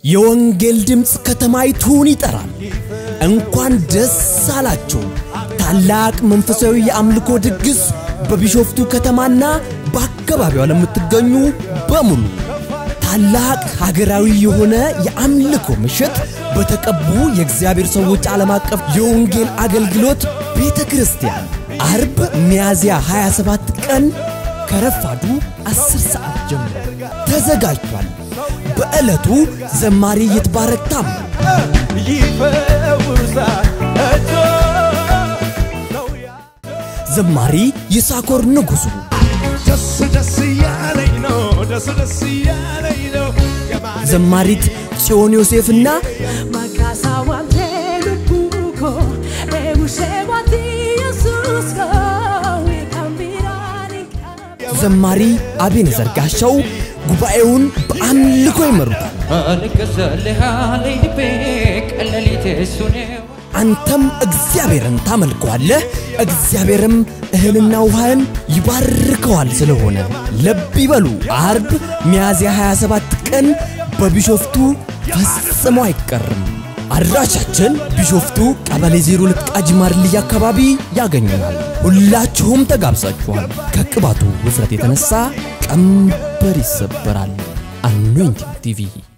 የወንጌል ድምፅ ከተማይቱን ይጠራል። እንኳን ደስ አላችሁ! ታላቅ መንፈሳዊ የአምልኮ ድግስ በቢሾፍቱ ከተማና በአካባቢዋ ለምትገኙ በሙሉ ታላቅ ሀገራዊ የሆነ የአምልኮ ምሽት በተቀቡ የእግዚአብሔር ሰዎች ዓለም አቀፍ የወንጌል አገልግሎት ቤተ ክርስቲያን አርብ ሚያዝያ 27 ቀን ከረፋዱ 10 ሰዓት ጀምሮ ተዘጋጅቷል። በዕለቱ ዘማሪ ይትባረክ ታምሩ፣ ይፈውሳል እጆ ነው ያ ዘማሪ ይሳኮር ንጉሡ፣ ደስ ደስ እያለኝ ነው ደስ ደስ እያለኝ ነው የማን ዘማሪት ጽዮን ዮሴፍና Makasa wante lupuko e usewati Yesus ko e kambirani ዘማሪ አቤኔዘር ጋሻው ጉባኤውን በአምልኮ ይመሩታል። አልገዛልሃለኝ ልቤ ቀለሊት እሱ ነው አንተም እግዚአብሔርን ታመልከዋለህ፣ እግዚአብሔርም እህልና ውሃን ይባርከዋል። ስለሆነ ልብ ይበሉ። አርብ ሚያዝያ 27 ቀን በቢሾፍቱ ፈጽሞ አይቀርም። አድራሻችን ቢሾፍቱ ቀበሌ 02 ቃጂማር ልይ አካባቢ ያገኙናል። ሁላችሁም ተጋብዛችኋል። ከቅባቱ ውፍረት የተነሳ ቀንበር ይሰበራል። አኖይንቲንግ ቲቪ